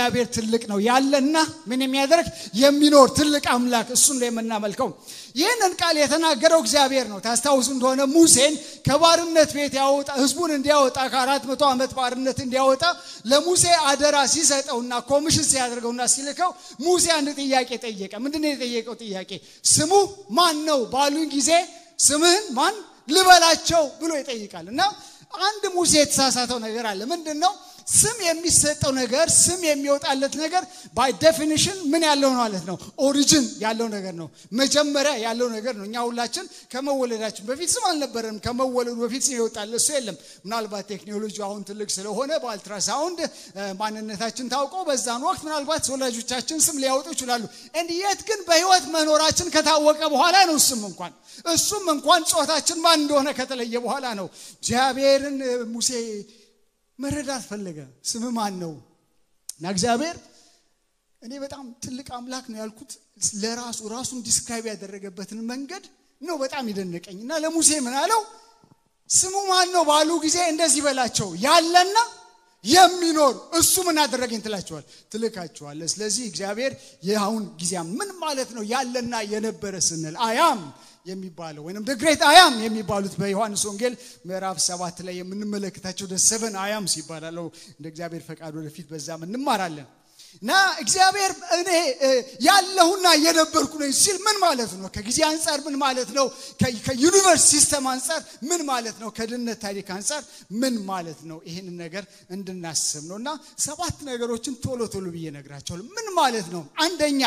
እግዚአብሔር ትልቅ ነው ያለና ምን የሚያደርግ የሚኖር ትልቅ አምላክ እሱን ነው የምናመልከው። ይህንን ቃል የተናገረው እግዚአብሔር ነው። ታስታውሱ እንደሆነ ሙሴን ከባርነት ቤት ያወጣ ህዝቡን እንዲያወጣ ከአራት መቶ ዓመት ባርነት እንዲያወጣ ለሙሴ አደራ ሲሰጠውና ኮሚሽን ሲያደርገውና ሲልከው ሙሴ አንድ ጥያቄ ጠየቀ። ምንድን ነው የጠየቀው ጥያቄ? ስሙ ማን ነው ባሉኝ ጊዜ ስምህን ማን ልበላቸው ብሎ ይጠይቃል። እና አንድ ሙሴ የተሳሳተው ነገር አለ። ምንድን ነው? ስም የሚሰጠው ነገር ስም የሚወጣለት ነገር ባይ ዴፊኒሽን ምን ያለው ማለት ነው? ኦሪጂን ያለው ነገር ነው። መጀመሪያ ያለው ነገር ነው። እኛ ሁላችን ከመወለዳችን በፊት ስም አልነበረንም። ከመወለዱ በፊት ስም ይወጣል እሱ የለም። ምናልባት ቴክኖሎጂ አሁን ትልቅ ስለሆነ በአልትራሳውንድ ማንነታችን ታውቆ በዛን ወቅት ምናልባት ወላጆቻችን ስም ሊያወጡ ይችላሉ። እንዲየት ግን በህይወት መኖራችን ከታወቀ በኋላ ነው ስም እንኳን እሱም እንኳን ጾታችን ማን እንደሆነ ከተለየ በኋላ ነው። እግዚአብሔርን ሙሴ መረዳት ፈለገ። ስም ማን ነው? እና እግዚአብሔር እኔ በጣም ትልቅ አምላክ ነው ያልኩት ለራሱ ራሱን ዲስክራይብ ያደረገበትን መንገድ ነው በጣም ይደነቀኝ። እና ለሙሴ ምን አለው? ስሙ ማን ነው ባሉ ጊዜ እንደዚህ በላቸው ያለና የሚኖር እሱ ምን አደረገኝ ትላቸዋል ትልካቸዋለ። ስለዚህ እግዚአብሔር የአሁን ጊዜ ምን ማለት ነው? ያለና የነበረ ስንል አያም የሚባለው ወይም ግሬት አያም የሚባሉት በዮሐንስ ወንጌል ምዕራፍ ሰባት ላይ የምንመለከታቸው ደ ሰቨን አያምስ ይባላለው። እንደ እግዚአብሔር ፈቃድ ወደፊት በዛም እንማራለን። እና እግዚአብሔር እኔ ያለሁና የነበርኩ ነኝ ሲል ምን ማለት ነው? ከጊዜ አንጻር ምን ማለት ነው? ከዩኒቨርስ ሲስተም አንጻር ምን ማለት ነው? ከድነት ታሪክ አንጻር ምን ማለት ነው? ይህንን ነገር እንድናስብ ነው። እና ሰባት ነገሮችን ቶሎ ቶሎ ብዬ ነግራቸዋለሁ። ምን ማለት ነው? አንደኛ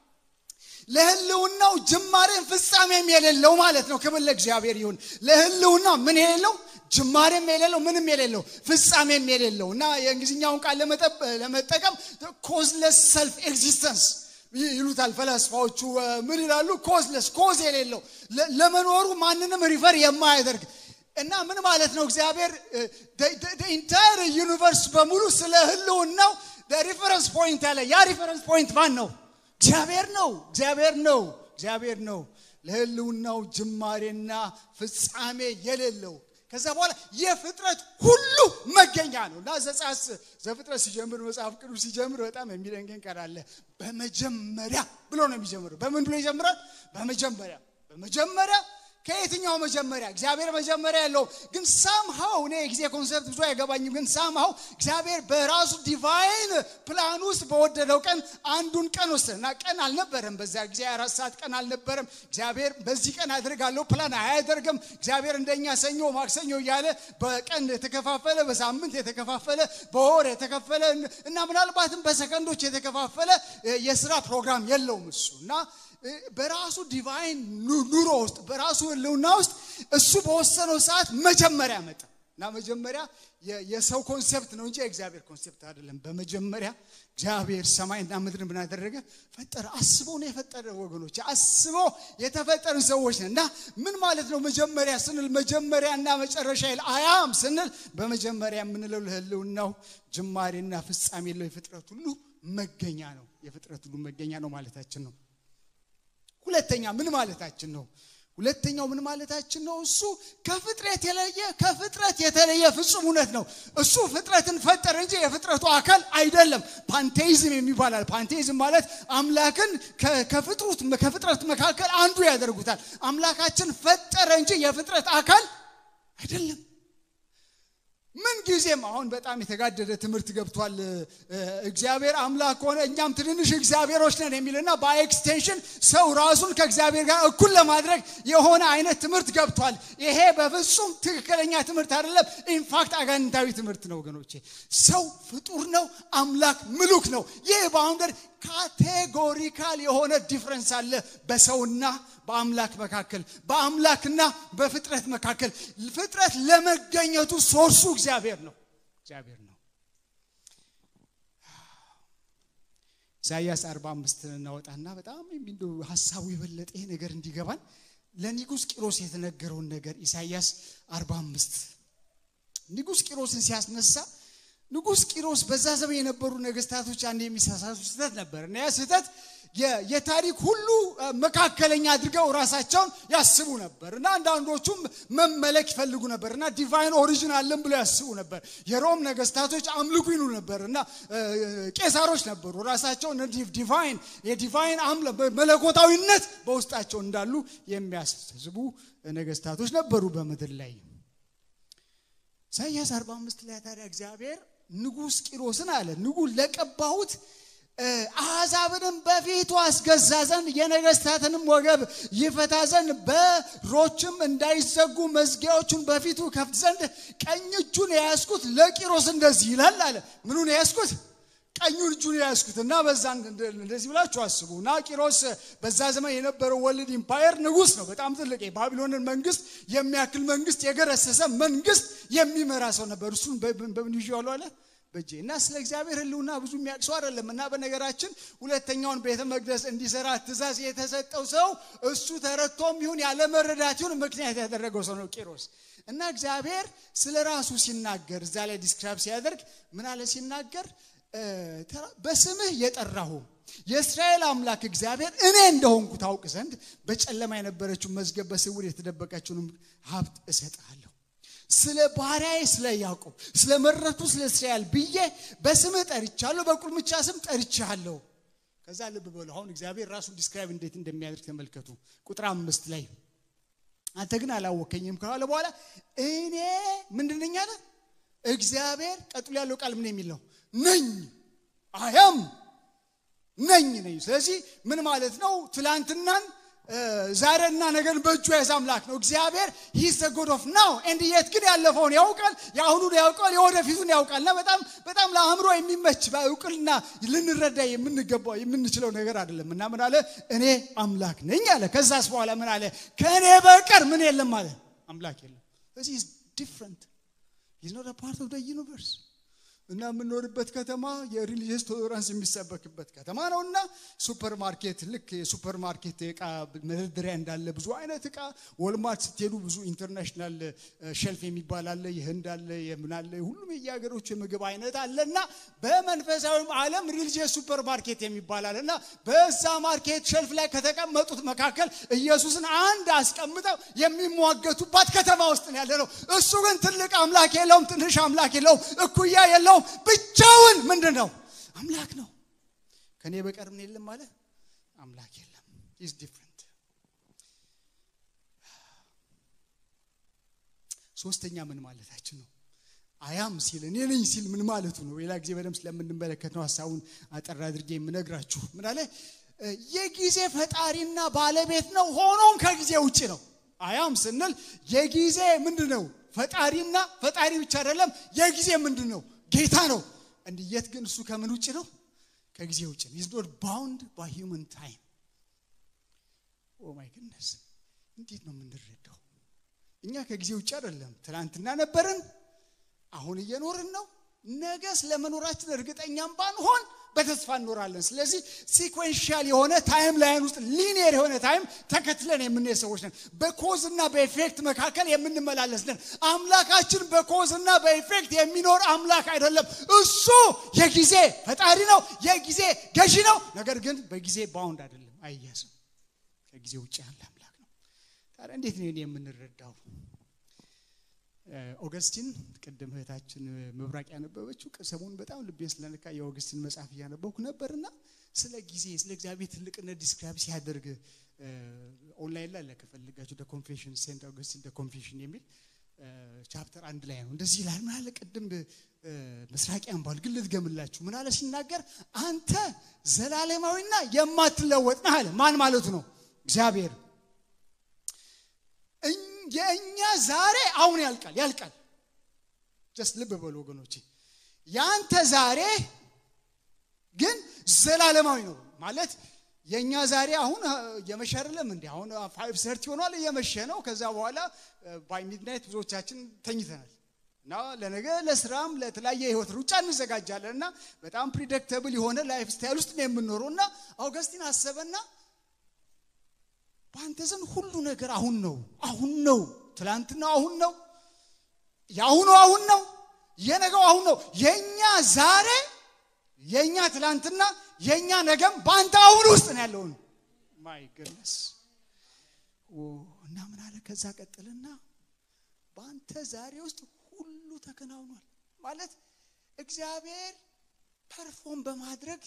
ለህልውናው ጅማሬም ፍጻሜም የሌለው ማለት ነው። ክብር ለእግዚአብሔር ይሁን። ለህልውና ምን የሌለው ጅማሬም የሌለው ምንም የሌለው ፍጻሜም የሌለው እና የእንግሊዝኛውን ቃል ለመጠቀም ኮዝለስ ሰልፍ ኤግዚስተንስ ይሉታል ፈላስፋዎቹ። ምን ይላሉ? ኮዝለስ ኮዝ የሌለው ለመኖሩ ማንንም ሪፈር የማያደርግ እና ምን ማለት ነው? እግዚአብሔር ኢንታየር ዩኒቨርስ በሙሉ ስለ ህልውናው ሪፈረንስ ፖይንት ያለ ያ ሪፈረንስ ፖይንት ማን ነው? እግዚአብሔር ነው። እግዚአብሔር ነው። እግዚአብሔር ነው። ለህልውናው ጅማሬና ፍጻሜ የሌለው ከዛ በኋላ የፍጥረት ሁሉ መገኛ ነው እና ዘጻስ ዘፍጥረት ሲጀምር መጽሐፍ ቅዱስ ሲጀምር በጣም የሚደንቀን ቃል አለ። በመጀመሪያ ብሎ ነው የሚጀምረው። በምን ብሎ ይጀምራል? በመጀመሪያ በመጀመሪያ ከየትኛው መጀመሪያ? እግዚአብሔር መጀመሪያ ያለው ግን ሳምሃው እኔ የጊዜ ኮንሰፕት ብዙ አይገባኝም። ግን ሳምሃው እግዚአብሔር በራሱ ዲቫይን ፕላን ውስጥ በወደደው ቀን አንዱን ቀን ወሰደ እና ቀን አልነበረም። በዛ ጊዜ አራት ሰዓት ቀን አልነበረም። እግዚአብሔር በዚህ ቀን አድርጋለሁ ፕላን አያደርግም። እግዚአብሔር እንደኛ ሰኞ፣ ማክሰኞ እያለ በቀን የተከፋፈለ በሳምንት የተከፋፈለ በወር የተከፈለ እና ምናልባትም በሰከንዶች የተከፋፈለ የስራ ፕሮግራም የለውም እሱ እና በራሱ ዲቫይን ኑሮ ውስጥ በራሱ ህልውና ውስጥ እሱ በወሰነው ሰዓት መጀመሪያ መጣ እና መጀመሪያ የሰው ኮንሴፕት ነው እንጂ የእግዚአብሔር ኮንሴፕት አይደለም። በመጀመሪያ እግዚአብሔር ሰማይና ምድር ምን አደረገ? ፈጠረ። አስቦ ነው የፈጠረ ወገኖች፣ አስቦ የተፈጠርን ሰዎች ነን እና ምን ማለት ነው መጀመሪያ ስንል መጀመሪያና መጨረሻ ይል አያም ስንል በመጀመሪያ የምንለው ለህልውናው ጅማሬና ፍጻሜ የለው የፍጥረት ሁሉ መገኛ ነው። የፍጥረት ሁሉ መገኛ ነው ማለታችን ነው። ሁለተኛ ምን ማለታችን ነው? ሁለተኛው ምን ማለታችን ነው? እሱ ከፍጥረት የተለየ ከፍጥረት የተለየ ፍጹም እውነት ነው። እሱ ፍጥረትን ፈጠረ እንጂ የፍጥረቱ አካል አይደለም። ፓንቴይዝም የሚባላል። ፓንቴይዝም ማለት አምላክን ከፍጥሩት ከፍጥረት መካከል አንዱ ያደርጉታል። አምላካችን ፈጠረ እንጂ የፍጥረት አካል አይደለም። ምን ጊዜም አሁን በጣም የተጋደደ ትምህርት ገብቷል። እግዚአብሔር አምላክ ከሆነ እኛም ትንንሽ እግዚአብሔሮች ነን የሚልና በኤክስቴንሽን ሰው ራሱን ከእግዚአብሔር ጋር እኩል ለማድረግ የሆነ አይነት ትምህርት ገብቷል። ይሄ በፍጹም ትክክለኛ ትምህርት አይደለም። ኢንፋክት አጋንንታዊ ትምህርት ነው ወገኖቼ። ሰው ፍጡር ነው፣ አምላክ ምሉክ ነው። ይህ ባውንደር ካቴጎሪካል የሆነ ዲፍረንስ አለ በሰውና በአምላክ መካከል በአምላክና በፍጥረት መካከል ፍጥረት ለመገኘቱ ሶርሱ እግዚአብሔር ነው እግዚአብሔር ነው ኢሳያስ 45 እናወጣና በጣም የሚንዱ ሀሳቡ የበለጠ ይሄ ነገር እንዲገባን ለኒጉስ ቂሮስ የተነገረውን ነገር ኢሳያስ 45 ንጉስ ቂሮስን ሲያስነሳ ንጉስ ቂሮስ በዛ ዘመን የነበሩ ነገስታቶች አንድ የሚሳሳቱ ስህተት ነበር እና ያ ስህተት የታሪክ ሁሉ መካከለኛ አድርገው ራሳቸውን ያስቡ ነበር እና አንዳንዶቹም መመለክ ይፈልጉ ነበር እና ዲቫይን ኦሪጂን አለን ብለው ያስቡ ነበር። የሮም ነገስታቶች አምልኩ ይሉ ነበር እና ቄሳሮች ነበሩ ራሳቸው ዲቫይን የዲቫይን መለኮታዊነት በውስጣቸው እንዳሉ የሚያስቡ ነገስታቶች ነበሩ በምድር ላይ። ኢሳያስ 45 ላይ ታዲያ እግዚአብሔር ንጉሥ ቂሮስን አለ ንጉሥ ለቀባሁት አሕዛብንም በፊቱ አስገዛ ዘንድ የነገስታትንም ወገብ ይፈታ ዘንድ በሮችም እንዳይዘጉ መዝጊያዎቹን በፊቱ ከፍት ዘንድ ቀኝ እጁን የያዝኩት ለቂሮስ እንደዚህ ይላል አለ። ምኑን የያዝኩት? ቀኙን እጁን የያዝኩት እና በዛ እንደዚህ ብላችሁ አስቡ እና ቂሮስ በዛ ዘመን የነበረው ወልድ ኢምፓየር ንጉሥ ነው። በጣም ትልቅ የባቢሎንን መንግስት የሚያክል መንግስት የገረሰሰ መንግስት የሚመራ ሰው ነበር። እሱን በምን ይዤዋለሁ አለ በእጄ እና ስለ እግዚአብሔር ሕልውና ብዙ የሚያውቅ ሰው አይደለም። እና በነገራችን ሁለተኛውን ቤተ መቅደስ እንዲሰራ ትእዛዝ የተሰጠው ሰው እሱ ተረድቶም ይሁን ያለ መረዳት ይሁን ምክንያት ያደረገው ሰው ነው ቂሮስ። እና እግዚአብሔር ስለ ራሱ ሲናገር እዛ ላይ ዲስክራይብ ሲያደርግ ምን አለ ሲናገር በስምህ የጠራሁ የእስራኤል አምላክ እግዚአብሔር እኔ እንደሆንኩ ታውቅ ዘንድ በጨለማ የነበረችው መዝገብ በስውር የተደበቀችውንም ሀብት እሰጥሃለሁ ስለ ባሪያዬ ስለ ያዕቆብ ስለ መረቱ ስለ እስራኤል ብዬ በስምህ ጠርቻለሁ፣ በቁልምጫ ስም ጠርቻለሁ። ከዛ ልብ በሉ አሁን እግዚአብሔር ራሱን ዲስክራይብ እንዴት እንደሚያደርግ ተመልከቱ። ቁጥር አምስት ላይ አንተ ግን አላወከኝም ካለ በኋላ እኔ ምንድን ነኝ አለ እግዚአብሔር። ቀጥሎ ያለው ቃል ምን የሚል ነው? ነኝ አያም ነኝ ነኝ። ስለዚህ ምን ማለት ነው? ትላንትናን ዛሬና ነገርን በእጁ የያዘ አምላክ ነው እግዚአብሔር። ሂስ ጎድ ኦፍ ናው ኤንድ የት ግን ያለፈውን ያውቃል፣ የአሁኑን ያውቃል፣ የወደፊቱን ያውቃል። እና በጣም በጣም ለአእምሮ የሚመች በእውቅልና ልንረዳ የምንገባው የምንችለው ነገር አይደለም። እና ምን አለ እኔ አምላክ ነኝ አለ። ከዛስ በኋላ ምን አለ ከእኔ በቀር ምን የለም አለ አምላክ የለም። ስለዚህ ኢዝ ዲፍረንት ኢዝ ኖት ፓርት ኦፍ ዘ ዩኒቨርስ እና የምንኖርበት ከተማ የሪሊጂየስ ቶለራንስ የሚሰበክበት ከተማ ነው። እና ሱፐር ማርኬት ልክ የሱፐር ማርኬት እቃ መደርደሪያ እንዳለ ብዙ አይነት እቃ ወልማርት ስትሄዱ ብዙ ኢንተርናሽናል ሸልፍ የሚባል አለ፣ የህንድ አለ፣ የምን አለ፣ ሁሉም የየሀገሮች የምግብ አይነት አለ። እና በመንፈሳዊም ዓለም ሪሊጂየስ ሱፐር ማርኬት የሚባል አለ። እና በዛ ማርኬት ሸልፍ ላይ ከተቀመጡት መካከል ኢየሱስን አንድ አስቀምጠው የሚሟገቱባት ከተማ ውስጥ ነው ያለ ነው። እሱ ግን ትልቅ አምላክ የለውም፣ ትንሽ አምላክ የለውም፣ እኩያ የለውም ብቻውን ምንድን ነው አምላክ ነው። ከኔ በቀር ምን የለም ማለት አምላክ የለም። ኢዝ ዲፍረንት። ሶስተኛ ምን ማለታችን ነው? አያም ሲል እኔ ነኝ ሲል ምን ማለቱ ነው? ሌላ ጊዜ በደምብ ስለምንመለከት ነው ሀሳቡን አጠር አድርጌ የምነግራችሁ። ምን አለ? የጊዜ ፈጣሪና ባለቤት ነው፣ ሆኖም ከጊዜ ውጭ ነው። አያም ስንል የጊዜ ምንድን ነው? ፈጣሪና ፈጣሪ ብቻ አይደለም፣ የጊዜ ምንድን ነው? ጌታ ነው። እንዲየት ግን እሱ ከምን ውጭ ነው? ከጊዜ ውጭ ነው። ኢዝ ኖት ባውንድ ባይ ሂውመን ታይም። ኦ ማይ ግድነስ! እንዴት ነው የምንረዳው? እኛ ከጊዜ ውጭ አይደለም። ትናንትና ነበርን፣ አሁን እየኖርን ነው። ነገ ስለመኖራችን እርግጠኛም ባንሆን በተስፋ እንኖራለን። ስለዚህ ሲኮንሻል የሆነ ታይም ላይን ውስጥ ሊኒየር የሆነ ታይም ተከትለን የምንሄድ ሰዎች ነን። በኮዝ እና በኢፌክት መካከል የምንመላለስ ነን። አምላካችን በኮዝ እና በኢፌክት የሚኖር አምላክ አይደለም። እሱ የጊዜ ፈጣሪ ነው፣ የጊዜ ገዢ ነው። ነገር ግን በጊዜ ባውንድ አይደለም፣ አይያዝም። ከጊዜ ውጭ ያለ አምላክ ነው። ታዲያ እንዴት ነው የምንረዳው? ኦገስቲን ቅድም እህታችን መብራቅ ያነበበችው ሰሞኑን በጣም ልቤን ስለነካ የኦገስቲን መጽሐፍ እያነበብኩ ነበርና ስለ ጊዜ ስለ እግዚአብሔር ትልቅነት ዲስክራይብ ሲያደርግ ኦንላይን ላይ ለከፈልጋችሁ ኮንፌሽን ሴንት ኦገስቲን ኮንፌሽን የሚል ቻፕተር አንድ ላይ ነው። እንደዚህ ይላል። ምን አለ ቅድም ምስራቂያን ባል ግን ልትገምላችሁ ምን አለ ሲናገር አንተ ዘላለማዊና የማትለወጥ ነህ አለ። ማን ማለቱ ነው? እግዚአብሔር የእኛ ዛሬ አሁን ያልቃል ያልቃል። ጀስት ልብ በሉ ወገኖቼ፣ ያንተ ዛሬ ግን ዘላለማዊ ነው ማለት የእኛ ዛሬ አሁን እየመሸ አይደለም እንዲ አሁን ፋይቭ ሰርቲ ሆኗል፣ እየመሸ ነው። ከዛ በኋላ ባይ ሚድናይት ብዙዎቻችን ተኝተናል እና ለነገ ለስራም ለተለያየ የህይወት ሩጫ እንዘጋጃለን እና በጣም ፕሪደክተብል የሆነ ላይፍ ስታይል ውስጥ ነው የምንኖረው እና አውገስቲን አሰበና በአንተ ዘንድ ሁሉ ነገር አሁን ነው አሁን ነው። ትላንትና አሁን ነው። የአሁኑ አሁን ነው። የነገው አሁን ነው። የእኛ ዛሬ የእኛ ትላንትና የእኛ ነገም በአንተ አሁን ውስጥ ነው ያለውን ማይ ገነስ እና ምን አለ ከዛ ቀጥልና በአንተ ዛሬ ውስጥ ሁሉ ተከናውኗል ማለት እግዚአብሔር ፐርፎርም በማድረግ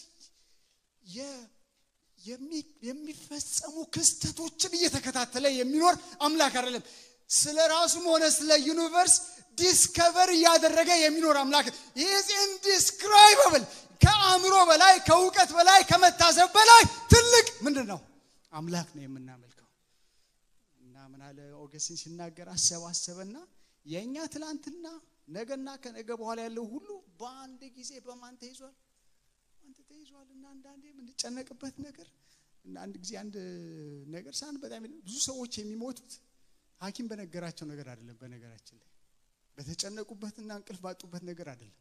የሚፈጸሙ ክስተቶችን እየተከታተለ የሚኖር አምላክ አይደለም ስለ ራሱም ሆነ ስለ ዩኒቨርስ ዲስከቨር እያደረገ የሚኖር አምላክ ይዝ ኢንዲስክራይበብል ከአእምሮ በላይ ከእውቀት በላይ ከመታዘብ በላይ ትልቅ ምንድን ነው አምላክ ነው የምናመልከው እና ምን አለ ኦገስቲን ሲናገር አሰባሰበና የእኛ ትላንትና ነገና ከነገ በኋላ ያለው ሁሉ በአንድ ጊዜ በማን ተይዟል አንተ ተይዟል እና አንዳንዴ የምንጨነቅበት ነገር እና አንድ ጊዜ አንድ ነገር ሳን በጣም ብዙ ሰዎች የሚሞቱት ሀኪም በነገራቸው ነገር አይደለም በነገራችን ላይ በተጨነቁበትና እንቅልፍ ባጡበት ነገር አይደለም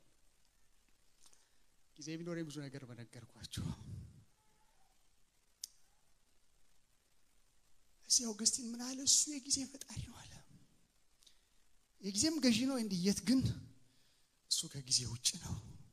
ጊዜ ቢኖረኝ ብዙ ነገር በነገርኳቸው እዚህ አውገስቲን ምን አለ እሱ የጊዜ ፈጣሪ ነው አለ የጊዜም ገዢ ነው እንዲየት ግን እሱ ከጊዜ ውጭ ነው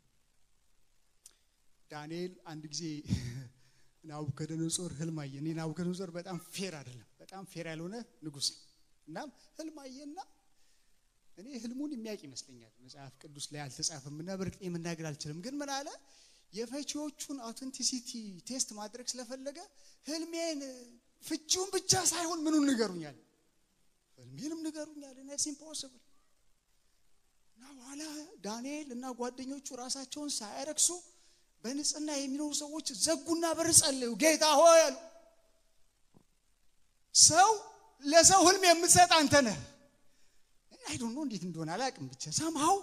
ዳንኤል አንድ ጊዜ ናቡከደነጾር ህልም አየ እኔ ናቡከደነጾር በጣም ፌር አይደለም በጣም ፌር ያልሆነ ንጉስ ነው እናም ህልም አየና እኔ ህልሙን የሚያውቅ ይመስለኛል መጽሐፍ ቅዱስ ላይ አልተጻፈም እና በርግጥ መናገር አልችልም ግን ምን አለ የፈቺዎቹን አውተንቲሲቲ ቴስት ማድረግ ስለፈለገ ህልሜን ፍቺውን ብቻ ሳይሆን ምኑን ንገሩኛል ህልሜንም ንገሩኛል ነስ ኢምፖስብል እና በኋላ ዳንኤል እና ጓደኞቹ ራሳቸውን ሳያረክሱ በንጽህና የሚኖሩ ሰዎች ዘጉና በር ጸለዩ ጌታ ሆይ አሉ ሰው ለሰው ህልም የምትሰጥ አንተ ነህ አይ ዶንት ኖ እንዴት እንደሆነ አላውቅም ብቻ ሳምሃው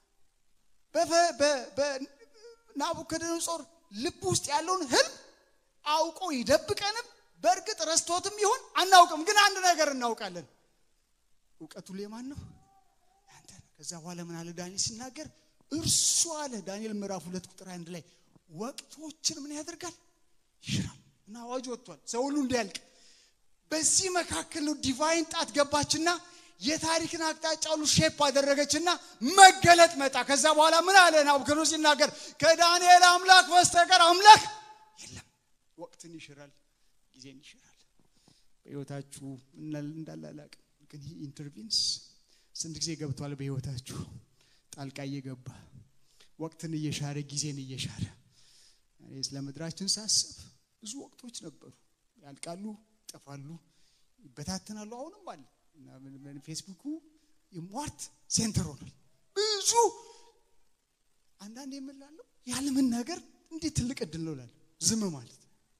በናቡከደነጾር ልብ ውስጥ ያለውን ህልም አውቆ ይደብቀንም በእርግጥ ረስቶትም ይሆን አናውቅም ግን አንድ ነገር እናውቃለን እውቀቱ የማን ነው አንተ ከዛ በኋላ ምን አለ ዳንኤል ሲናገር እርሱ አለ ዳንኤል ምዕራፍ ሁለት ቁጥር አንድ ላይ ወቅቶችን ምን ያደርጋል ይሽራል እና አዋጅ ወጥቷል ሰው ሁሉ እንዲያልቅ በዚህ መካከል ነው ዲቫይን ጣት ገባችና የታሪክን አቅጣጫ ሁሉ ሼፕ አደረገችና መገለጥ መጣ ከዛ በኋላ ምን አለ ናቡከደነጾር ሲናገር ከዳንኤል አምላክ በስተቀር አምላክ የለም ወቅትን ይሽራል ጊዜን ይሽራል በህይወታችሁ እንዳላላቅ ግን ይህ ኢንተርቪንስ ስንት ጊዜ ገብቷል በህይወታችሁ ጣልቃ እየገባ ወቅትን እየሻረ ጊዜን እየሻረ እኔ ስለ ምድራችን ሳስብ ብዙ ወቅቶች ነበሩ ያልቃሉ ይጠፋሉ ይበታተናሉ አሁንም አለ ፌስቡኩ የሟርት ሴንተር ሆኗል ብዙ አንዳንድ የምላለው ያለምን ነገር እንዴት ትልቅ እድል ነው ላለ ዝም ማለት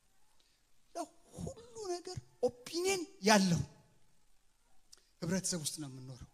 ሁሉ ነገር ኦፒኒየን ያለው ህብረተሰብ ውስጥ ነው የምንኖረው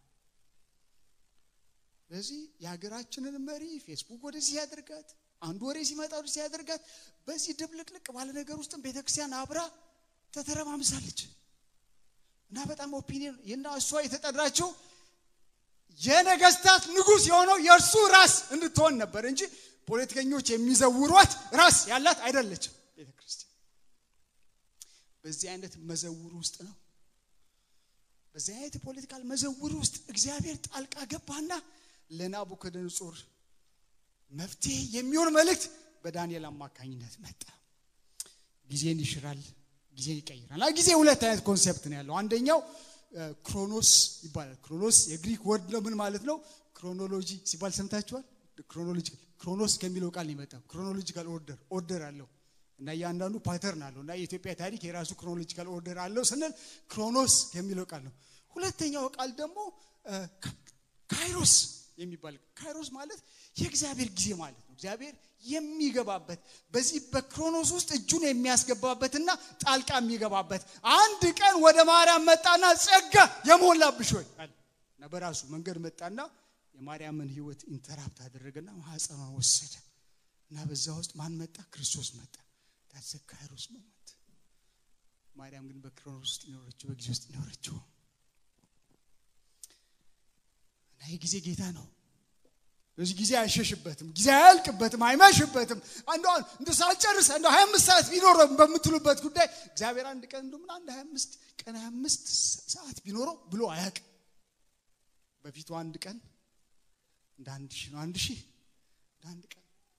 ስለዚህ የሀገራችንን መሪ ፌስቡክ ወደዚህ ያደርጋት አንዱ ወሬ ሲመጣ ወደዚህ ያደርጋት በዚህ ድብልቅልቅ ባለ ነገር ውስጥም ቤተክርስቲያን አብራ ተተረማምሳለች እና በጣም ኦፒኒየን እና እሷ የተጠራችው የነገስታት ንጉስ የሆነው የእርሱ ራስ እንድትሆን ነበር እንጂ ፖለቲከኞች የሚዘውሯት ራስ ያላት አይደለችም ቤተክርስቲያን በዚህ አይነት መዘውር ውስጥ ነው በዚህ አይነት የፖለቲካል መዘውር ውስጥ እግዚአብሔር ጣልቃ ገባና ለናቡከደነጾር መፍትሄ የሚሆን መልእክት በዳንኤል አማካኝነት መጣ ጊዜን ይሽራል ጊዜን ይቀይራል ጊዜ ሁለት አይነት ኮንሴፕት ነው ያለው አንደኛው ክሮኖስ ይባላል ክሮኖስ የግሪክ ወርድ ነው ምን ማለት ነው ክሮኖሎጂ ሲባል ሰምታችኋል ክሮኖሎጂካል ክሮኖስ ከሚለው ቃል ይመጣ ክሮኖሎጂካል ኦርደር ኦርደር አለው እና እያንዳንዱ ፓተርን አለው እና የኢትዮጵያ ታሪክ የራሱ ክሮኖሎጂካል ኦርደር አለው ስንል ክሮኖስ የሚለው ቃል ነው ሁለተኛው ቃል ደግሞ ካይሮስ የሚባል ካይሮስ ማለት የእግዚአብሔር ጊዜ ማለት ነው እግዚአብሔር የሚገባበት በዚህ በክሮኖስ ውስጥ እጁን የሚያስገባበትና ጣልቃ የሚገባበት አንድ ቀን ወደ ማርያም መጣና ጸጋ የሞላብሽ ሆይ እና በራሱ መንገድ መጣና የማርያምን ህይወት ኢንተራፕት አደረገና ማህፀኗን ወሰደ እና በዛ ውስጥ ማን መጣ ክርስቶስ መጣ ታዘ ካይሮስ ሞመንት ማርያም ግን በክሮኖስ ውስጥ ይኖረችው በጊዜ ውስጥ ይኖረችው እና የጊዜ ጌታ ነው በዚህ ጊዜ አይሸሽበትም ጊዜ አያልቅበትም አይመሽበትም አንዱ እንደ ሳልጨርስ እንደ 25 ሰዓት ቢኖረው በምትሉበት ጉዳይ እግዚአብሔር አንድ ቀን እንደምን አንድ 25 ቀን 25 ሰዓት ቢኖረው ብሎ አያውቅም በፊቱ አንድ ቀን እንደ አንድ ሺህ ነው አንድ ሺህ እንደ አንድ ቀን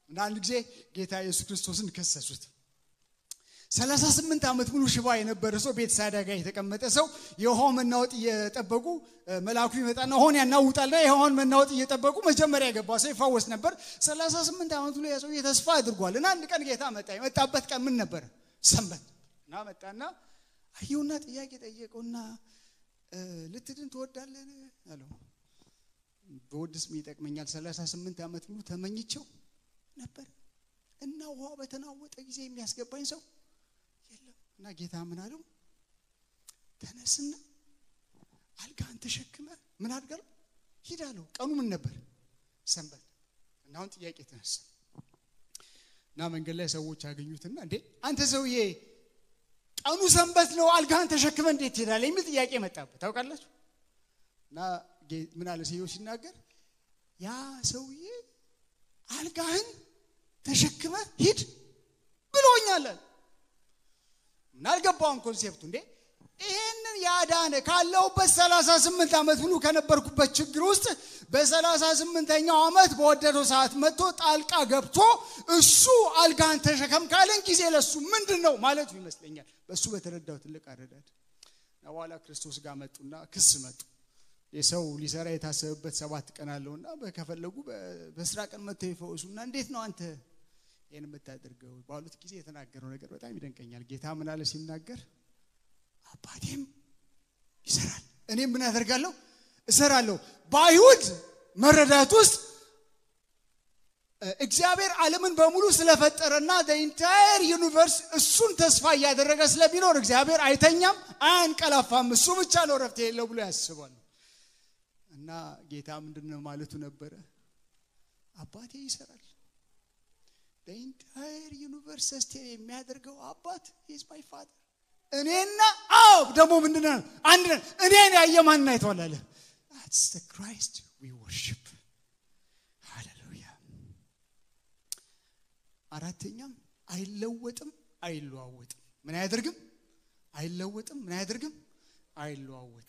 እና አንድ ጊዜ ጌታ ኢየሱስ ክርስቶስን ከሰሱት። ሰላሳ ስምንት ዓመት ሙሉ ሽባ የነበረ ሰው ቤት ሳዳ ጋር የተቀመጠ ሰው የውሃው መናወጥ እየጠበቁ መልአኩ ይመጣና ውሃውን ያናውጣልና የውሃውን መናወጥ እየጠበቁ መጀመሪያ የገባ ሰው ይፋወስ ነበር። ሰላሳ ስምንት ዓመት ሙሉ ያ ሰው ተስፋ አድርጓል እና አንድ ቀን ጌታ መጣ። የመጣበት ቀን ምን ነበረ? ሰንበት እና መጣና አየውና ጥያቄ ጠየቀውና ልትድን ትወዳለን አለው። በወድስ ይጠቅመኛል። ሰላሳ ስምንት ዓመት ሙሉ ተመኝቸው ነበር እና ውሃ በተናወጠ ጊዜ የሚያስገባኝ ሰው የለም። እና ጌታ ምን አለው? ተነስና አልጋህን ተሸክመ ምን አድርጋለሁ ሂድ አለው። ቀኑ ምን ነበር? ሰንበት። እና አሁን ጥያቄ ተነሳ እና መንገድ ላይ ሰዎች ያገኙትና እንዴ አንተ ሰውዬ ቀኑ ሰንበት ነው፣ አልጋህን ተሸክመ እንዴት ትሄዳለህ? የሚል ጥያቄ መጣበት። ታውቃላችሁ? እና ምን አለ ሰውየው ሲናገር ያ ሰውዬ አልጋህን ተሸክመ ሂድ ብሎኛል። ምን አልገባውም ኮንሴፕቱ። እንዴ ይሄንን ያዳነ ካለሁበት ሰላሳ ስምንት ዓመት ሙሉ ከነበርኩበት ችግር ውስጥ በሰላሳ ስምንተኛው ዓመት በወደደው ሰዓት መጥቶ ጣልቃ ገብቶ እሱ አልጋህን ተሸከም ካለን ጊዜ ለሱ ምንድን ነው ማለቱ ይመስለኛል። በእሱ በተረዳው ትልቅ አረዳድ በኋላ ክርስቶስ ጋር መጡና ክስ መጡ። የሰው ሊሰራ የታሰበበት ሰባት ቀን አለውና ከፈለጉ በስራ ቀን መጥተው ይፈወሱና እንዴት ነው አንተ ይህን የምታደርገው ባሉት ጊዜ የተናገረው ነገር በጣም ይደንቀኛል። ጌታ ምን አለ ሲናገር አባቴም ይሰራል እኔም ምን አደርጋለሁ እሰራለሁ። በአይሁድ መረዳት ውስጥ እግዚአብሔር ዓለምን በሙሉ ስለፈጠረና ኢንታየር ዩኒቨርስ እሱን ተስፋ እያደረገ ስለሚኖር እግዚአብሔር አይተኛም፣ አያንቀላፋም፣ እሱ ብቻ ነው ረፍት የሌለው ብሎ ያስባል። እና ጌታ ምንድን ነው ማለቱ ነበረ? አባቴ ይሰራል። ኢንታየር ዩኒቨርስ ሰስቴን የሚያደርገው አባት ኢዝ ማይ ፋደር። እኔና አዎ ደግሞ ምንድን ነው አንድ ነን። እኔን ያየ ማንን አይተዋል አለ። ዳትስ ዘ ክራይስት ዊ ወርሺፕ ሃሌሉያ። አራተኛም አይለወጥም፣ አይለዋወጥም። ምን አያደርግም? አይለወጥም። ምን አያደርግም? አይለዋወጥም።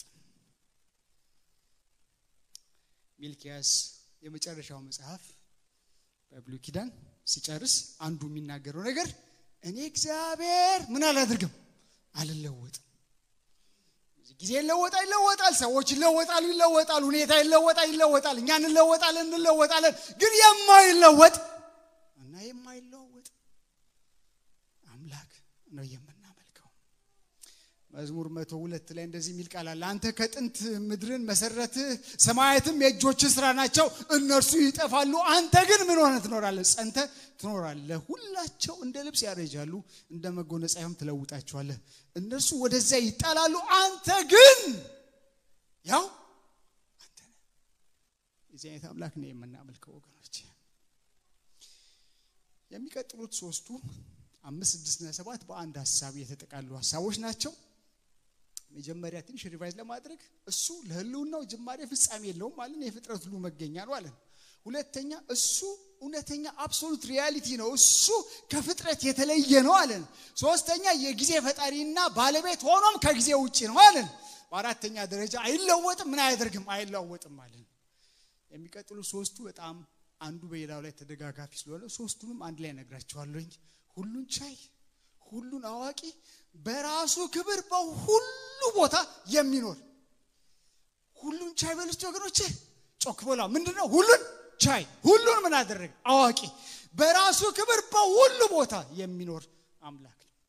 ሚልኪያስ የመጨረሻው መጽሐፍ በብሉይ ኪዳን ሲጨርስ አንዱ የሚናገረው ነገር እኔ እግዚአብሔር ምን አላደርግም አልለወጥም። ጊዜ ይለወጣል ይለወጣል፣ ሰዎች ይለወጣሉ ይለወጣል፣ ሁኔታ ይለወጣል ይለወጣል፣ እኛ እንለወጣለን እንለወጣለን። ግን የማይለወጥ እና የማይለወጥ አምላክ ነው የምናመልከው። መዝሙር መቶ ሁለት ላይ እንደዚህ የሚል ቃል አለ። አንተ ከጥንት ምድርን መሰረትህ፣ ሰማያትም የእጆች ስራ ናቸው። እነርሱ ይጠፋሉ፣ አንተ ግን ምን ሆነ ትኖራለህ? ጸንተ ትኖራለህ። ሁላቸው እንደ ልብስ ያረጃሉ፣ እንደ መጎናጸፊያም ትለውጣቸዋለህ። እነርሱ ወደዚያ ይጣላሉ፣ አንተ ግን ያው አንተ ነህ። የዚህ አይነት አምላክ ነው የምናመልከው ወገኖች። የሚቀጥሉት ሶስቱ አምስት ስድስትና ሰባት በአንድ ሀሳብ የተጠቃሉ ሀሳቦች ናቸው። መጀመሪያ ትንሽ ሪቫይዝ ለማድረግ እሱ ለህልውናው ጅማሬ ፍጻሜ የለውም ማለት የፍጥረት ሁሉ መገኛ ነው አለን። ሁለተኛ እሱ እውነተኛ አብሶሉት ሪያሊቲ ነው፣ እሱ ከፍጥረት የተለየ ነው አለን። ሶስተኛ የጊዜ ፈጣሪና ባለቤት ሆኖም ከጊዜ ውጭ ነው አለን። በአራተኛ ደረጃ አይለወጥም፣ ምን አያደርግም? አይለወጥም አለን። የሚቀጥሉ ሶስቱ በጣም አንዱ በሌላው ላይ ተደጋጋፊ ስለሆነ ሶስቱንም አንድ ላይ ነግራቸዋለሁኝ። ሁሉን ቻይ፣ ሁሉን አዋቂ፣ በራሱ ክብር በሁሉ ቦታ የሚኖር ሁሉን ቻይ በልስት ወገኖቼ፣ ጮክ በላ ምንድን ነው? ሁሉን ቻይ፣ ሁሉን ምን አደረገ? አዋቂ፣ በራሱ ክብር በሁሉ ቦታ የሚኖር አምላክ ነው።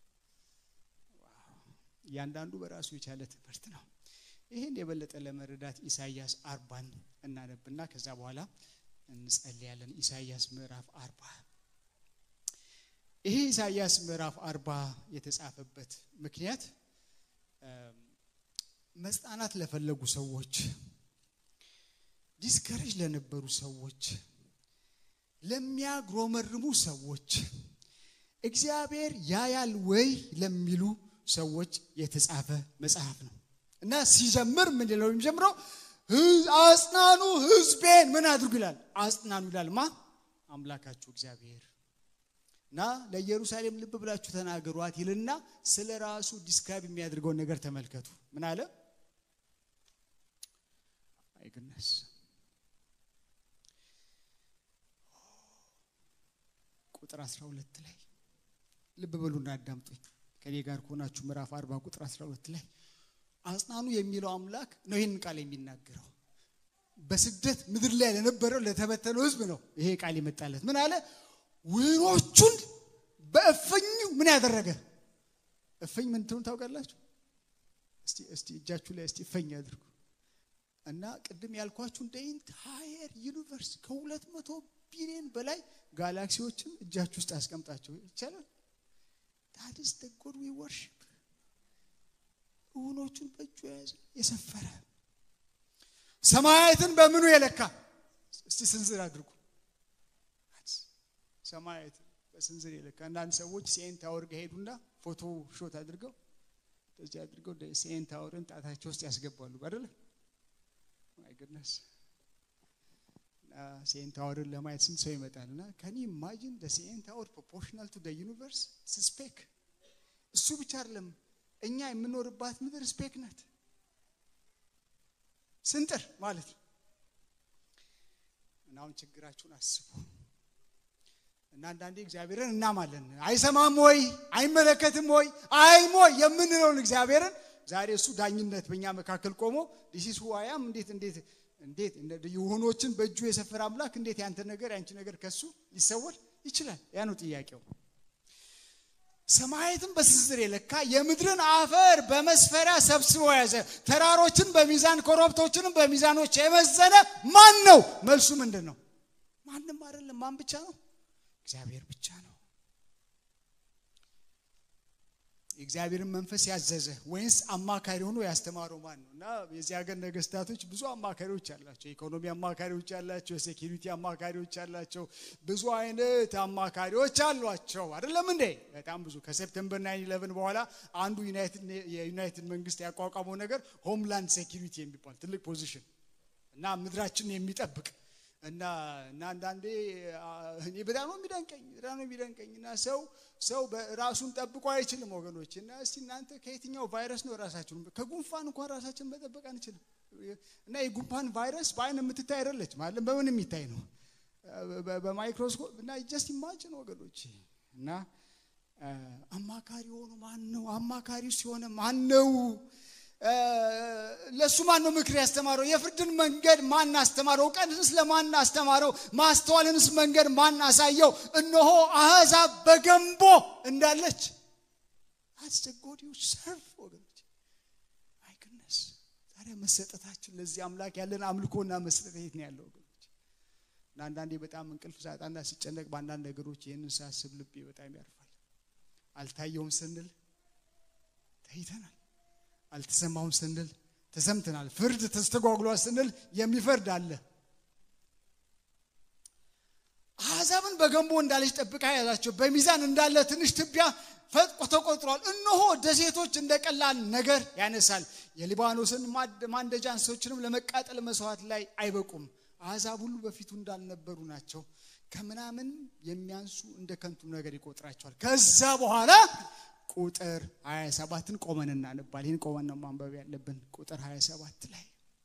እያንዳንዱ በራሱ የቻለ ትምህርት ነው። ይህን የበለጠ ለመረዳት ኢሳይያስ አርባን እናነብና ከዛ በኋላ እንጸልያለን። ኢሳይያስ ምዕራፍ አርባ ይሄ ኢሳይያስ ምዕራፍ አርባ የተጻፈበት ምክንያት መጽናናት ለፈለጉ ሰዎች፣ ዲስከሬጅ ለነበሩ ሰዎች፣ ለሚያግሮመርሙ ሰዎች፣ እግዚአብሔር ያያል ወይ ለሚሉ ሰዎች የተጻፈ መጽሐፍ ነው እና ሲጀምር ምን ለው የሚጀምረው አጽናኑ ሕዝቤን ምን አድርጉ ይላል። አጽናኑ ይላል ማ አምላካችሁ እግዚአብሔር እና ለኢየሩሳሌም ልብ ብላችሁ ተናገሯት ይልና ስለ ራሱ ዲስክራይብ የሚያደርገውን ነገር ተመልከቱ። ምን አለ? አይግነስ ቁጥር 12 ላይ ልብ በሉና አዳምጡኝ። ከኔ ጋር ከሆናችሁ ምዕራፍ 40 ቁጥር 12 ላይ አጽናኑ የሚለው አምላክ ነው ይህንን ቃል የሚናገረው። በስደት ምድር ላይ ለነበረው ለተበተነው ሕዝብ ነው ይሄ ቃል የመጣለት። ምን አለ? ወይኖቹን በእፍኙ ምን ያደረገ እፍኝ ምን ትሆን ታውቃላችሁ? እስቲ እስቲ እጃችሁ ላይ እስቲ እፈኝ አድርጉ እና ቅድም ያልኳችሁ እንደ ኢንታየር ዩኒቨርስ ከሁለት መቶ ቢሊዮን በላይ ጋላክሲዎችን እጃችሁ ውስጥ አስቀምጣቸው ይቻላል። ታዲስ ደ ጎድ ዊ ወርሺፕ እውኖቹን በእጁ የያዘ የሰፈረ ሰማያትን በምኑ የለካ እስቲ ስንዝር አድርጉ። ሰማያትን በስንዝር የለካ አንዳንድ ሰዎች ሲኤን ታወር ጋር ሄዱና ፎቶ ሾት አድርገው እንደዚህ አድርገው ሲኤን ታወርን ጣታቸው ውስጥ ያስገባሉ አይደለ? ማይ ጉድነስ ሲኤን ታወርን ለማየት ስንት ሰው ይመጣል? እና ከኒ ኢማጂን ደ ሲኤን ታወር ፕሮፖርሽናል ቱ ደ ዩኒቨርስ ስፔክ። እሱ ብቻ አይደለም እኛ የምኖርባት ምድር ስፔክ ናት። ስንጥር ማለት ነው። እና አሁን ችግራችሁን አስቡ። እና አንዳንዴ እግዚአብሔርን እናማለን። አይሰማም ወይ አይመለከትም ወይ አይሞ የምንለውን እግዚአብሔርን ዛሬ እሱ ዳኝነት በእኛ መካከል ቆሞ ዲሲስ ሁዋያም እንዴት እንዴት እንዴት የሆኖችን በእጁ የሰፈረ አምላክ እንዴት ያንተ ነገር ያንቺ ነገር ከሱ ሊሰወር ይችላል? ያ ነው ጥያቄው። ሰማያትን በስንዝር የለካ የምድርን አፈር በመስፈሪያ ሰብስቦ ያዘ፣ ተራሮችን በሚዛን ኮረብቶችንም በሚዛኖች የመዘነ ማን ነው? መልሱ ምንድን ነው? ማንም አይደለም። ማን ብቻ ነው? እግዚአብሔር ብቻ ነው። የእግዚአብሔርን መንፈስ ያዘዘ ወይንስ አማካሪ ሆኖ ያስተማረው ማን ነው? እና የዚህ ሀገር ነገስታቶች ብዙ አማካሪዎች አላቸው። የኢኮኖሚ አማካሪዎች አላቸው፣ የሴኪሪቲ አማካሪዎች አላቸው፣ ብዙ አይነት አማካሪዎች አሏቸው። አይደለም እንዴ? በጣም ብዙ። ከሴፕተምበር ናይን ኢለቨን በኋላ አንዱ የዩናይትድ መንግስት ያቋቋመው ነገር ሆምላንድ ሴኪሪቲ የሚባል ትልቅ ፖዚሽን እና ምድራችንን የሚጠብቅ እና እና አንዳንዴ እኔ በጣም ነው የሚደንቀኝ በጣም ነው የሚደንቀኝ እና ሰው ሰው ራሱን ጠብቆ አይችልም ወገኖች። እና እስቲ እናንተ ከየትኛው ቫይረስ ነው ራሳችሁን ከጉንፋን እንኳን ራሳችን መጠበቅ አንችልም። እና የጉንፋን ቫይረስ በአይን የምትታይ አይደለች ማለት በምን የሚታይ ነው? በማይክሮስኮፕ እና ጀስት ኢማጅን ወገኖች። እና አማካሪ ሆኖ ማን ነው? አማካሪ ሲሆነ ማን ነው? ለእሱ ማን ነው ምክር ያስተማረው? የፍርድን መንገድ ማን አስተማረው? እውቀትንስ ለማን አስተማረው? ማስተዋልንስ መንገድ ማን አሳየው? እነሆ አሕዛብ በገንቦ እንዳለች አስቸጎዲዎች ሰርፍ ወገኖች አይክነስ ታዲያ መሰጠታችን ለዚህ አምላክ ያለን አምልኮና መሰጠት የት ነው ያለው ወገኖች? እና አንዳንዴ በጣም እንቅልፍ ሳጣና ሲጨነቅ በአንዳንድ ነገሮች ይህንን ሳስብ ልቤ በጣም ያርፋል። አልታየውም ስንል ተይተናል። አልተሰማውም ስንል ተሰምተናል። ፍርድ ተስተጓጉሏል ስንል የሚፈርድ አለ። አሕዛብን በገንቦ እንዳለች ጠብቃ ያዛቸው፣ በሚዛን እንዳለ ትንሽ ትቢያ ፈጥቆ ተቆጥሯል። እነሆ ደሴቶች እንደ ቀላል ነገር ያነሳል። የሊባኖስን ማንደጃ እንስሶችንም ለመቃጠል መስዋዕት ላይ አይበቁም። አሕዛብ ሁሉ በፊቱ እንዳልነበሩ ናቸው። ከምናምን የሚያንሱ እንደ ከንቱ ነገር ይቆጥራቸዋል። ከዛ በኋላ ቁጥር 27ን ቆመን እናነባል። ይህን ቆመን ነው ማንበብ ያለብን። ቁጥር 27 ላይ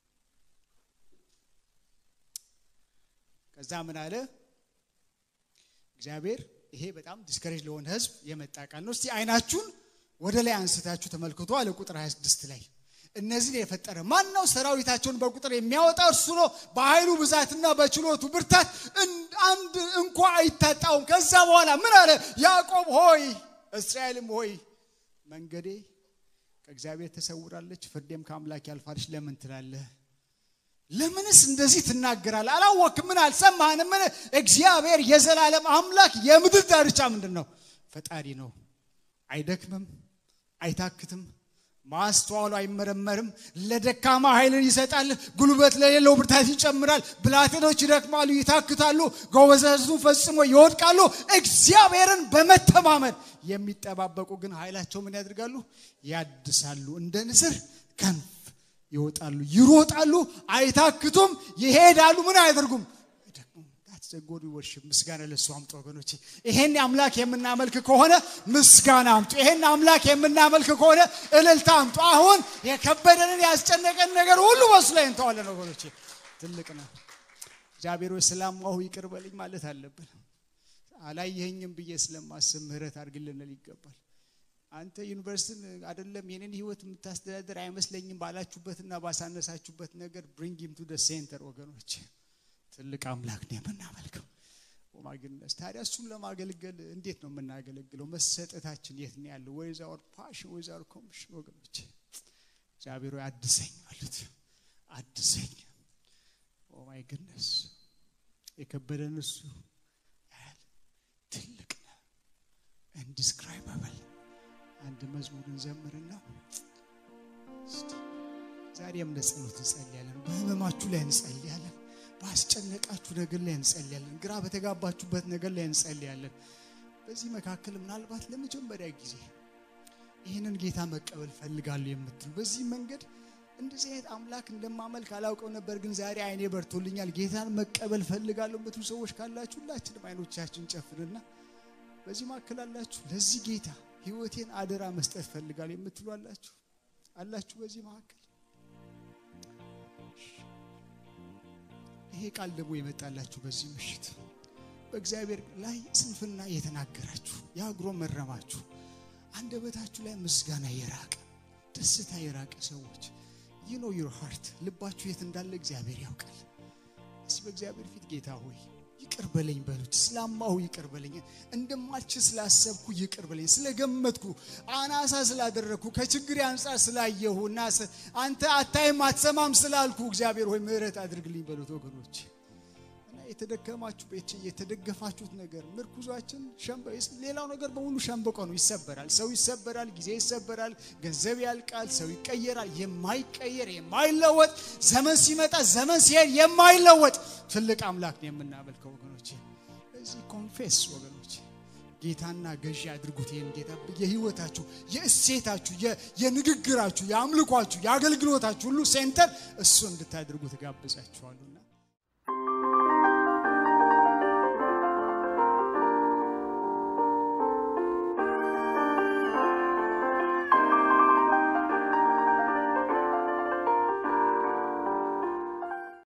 ከዛ ምን አለ እግዚአብሔር? ይሄ በጣም ዲስከሬጅ ለሆነ ሕዝብ የመጣ ቃል ነው። እስቲ አይናችሁን ወደ ላይ አንስታችሁ ተመልክቶ አለ ቁጥር 26 ላይ እነዚህን የፈጠረ ማን ነው? ሰራዊታቸውን በቁጥር የሚያወጣ እርሱ ነው። በኃይሉ ብዛትና በችሎቱ ብርታት አንድ እንኳ አይታጣውም። ከዛ በኋላ ምን አለ? ያዕቆብ ሆይ እስራኤልም ሆይ መንገዴ ከእግዚአብሔር ተሰውራለች፣ ፍርዴም ከአምላክ ያልፋለች ለምን ትላለህ? ለምንስ እንደዚህ ትናገራለህ? አላወቅም? ምን አልሰማህንም? ምን እግዚአብሔር የዘላለም አምላክ የምድር ዳርቻ ምንድን ነው? ፈጣሪ ነው። አይደክምም፣ አይታክትም፣ ማስተዋሉ አይመረመርም። ለደካማ ኃይልን ይሰጣል፣ ጉልበት ለሌለው ብርታት ይጨምራል። ብላቴኖች ይደክማሉ፣ ይታክታሉ፣ ጎበዛዝቱ ፈጽሞ ይወድቃሉ። እግዚአብሔርን በመተማመን የሚጠባበቁ ግን ኃይላቸው ምን ያደርጋሉ? ያድሳሉ፣ እንደ ንስር ክንፍ ይወጣሉ፣ ይሮጣሉ፣ አይታክቱም፣ ይሄዳሉ። ምን አያደርጉም? ጎድ ወርሽፕ ምስጋና ለሱ አምጡ ወገኖቼ። ይሄን አምላክ የምናመልክ ከሆነ ምስጋና አምጡ። ይሄን አምላክ የምናመልክ ከሆነ እልልታ አምጡ። አሁን የከበደንን ያስጨነቀን ነገር ሁሉ በሱ ላይ እንተዋለን ወገኖቼ። ትልቅ ነው። እግዚአብሔር ሆይ ስላማሁ ይቅር በልኝ ማለት አለብን። አላየኸኝም ብዬ ስለማስብ ምህረት አድርግልን ልል ይገባል። አንተ ዩኒቨርሲቲን አይደለም የኔን ህይወት የምታስተዳደር አይመስለኝም ባላችሁበትና ባሳነሳችሁበት ነገር ብሪንግ ሂም ቱ ደ ሴንተር ወገኖች፣ ትልቅ አምላክ ነው የምናመልከው። ኦማግነስ ታዲያ እሱን ለማገልገል እንዴት ነው የምናገለግለው? መሰጠታችን የት ነው ያለው? ወይዝ አወር ፓሽን ወይዝ አወር ኮሚሽን? ወገኖች እግዚአብሔር ሆይ አድሰኝ በሉት፣ አድሰኝ። ኦማይ ግነስ የከበደን እሱ ያህል ትልቅ ነው ኢንዲስክራይበብል አንድ መዝሙርን ዘምርና እስቲ ዛሬም ለጸሎት እንጸልያለን። በህመማችሁ ላይ እንጸልያለን። ባስጨነቃችሁ ነገር ላይ እንጸልያለን። ግራ በተጋባችሁበት ነገር ላይ እንጸልያለን። በዚህ መካከል ምናልባት ለመጀመሪያ ጊዜ ይህንን ጌታ መቀበል ፈልጋለሁ የምትሉ በዚህ መንገድ እንደዚህ አይነት አምላክ እንደማመልክ አላውቀው ነበር፣ ግን ዛሬ አይኔ በርቶልኛል፣ ጌታን መቀበል ፈልጋለሁ የምትሉ ሰዎች ካላችሁ ሁላችንም አይኖቻችን ጨፍንና በዚህ መካከል አላችሁ ለዚህ ጌታ ህይወቴን አደራ መስጠት ፈልጋለሁ የምትሉ አላችሁ አላችሁ። በዚህ መካከል ይሄ ቃል ደግሞ የመጣላችሁ በዚህ ምሽት በእግዚአብሔር ላይ ስንፍና የተናገራችሁ የአግሮ መረማችሁ አንደበታችሁ ላይ ምስጋና የራቀ ደስታ የራቀ ሰዎች ይህ ነው ዩር ሃርት ልባችሁ የት እንዳለ እግዚአብሔር ያውቃል። እስቲ በእግዚአብሔር ፊት ጌታ ሆይ ይቅር በለኝ በሉት። ስላማሁ ይቅር በለኝ፣ እንደማልችል ስላሰብኩ ይቅር በለኝ፣ ስለገመትኩ አናሳ ስላደረግኩ ከችግር አንጻር ስላየሁ እና አንተ አታይም አትሰማም ስላልኩ እግዚአብሔር ሆይ ምሕረት አድርግልኝ በሉት ወገኖች። እና የተደከማችሁ ቤት የተደገፋችሁት ነገር ምርኩዟችን ሌላው ነገር በሙሉ ሸንበቆ ነው። ይሰበራል፣ ሰው ይሰበራል፣ ጊዜ ይሰበራል፣ ገንዘብ ያልቃል፣ ሰው ይቀየራል። የማይቀየር የማይለወጥ ዘመን ሲመጣ ዘመን ሲሄድ የማይለወጥ ትልቅ አምላክ ነው የምናመልከው ወገኖች። እዚህ ኮንፌስ ወገኖች ጌታና ገዢ አድርጉት። ይህን ጌታ የህይወታችሁ፣ የእሴታችሁ፣ የንግግራችሁ፣ የአምልኳችሁ፣ የአገልግሎታችሁ ሁሉ ሴንተር እሱ እንድታደርጉ ትጋብዛችኋሉና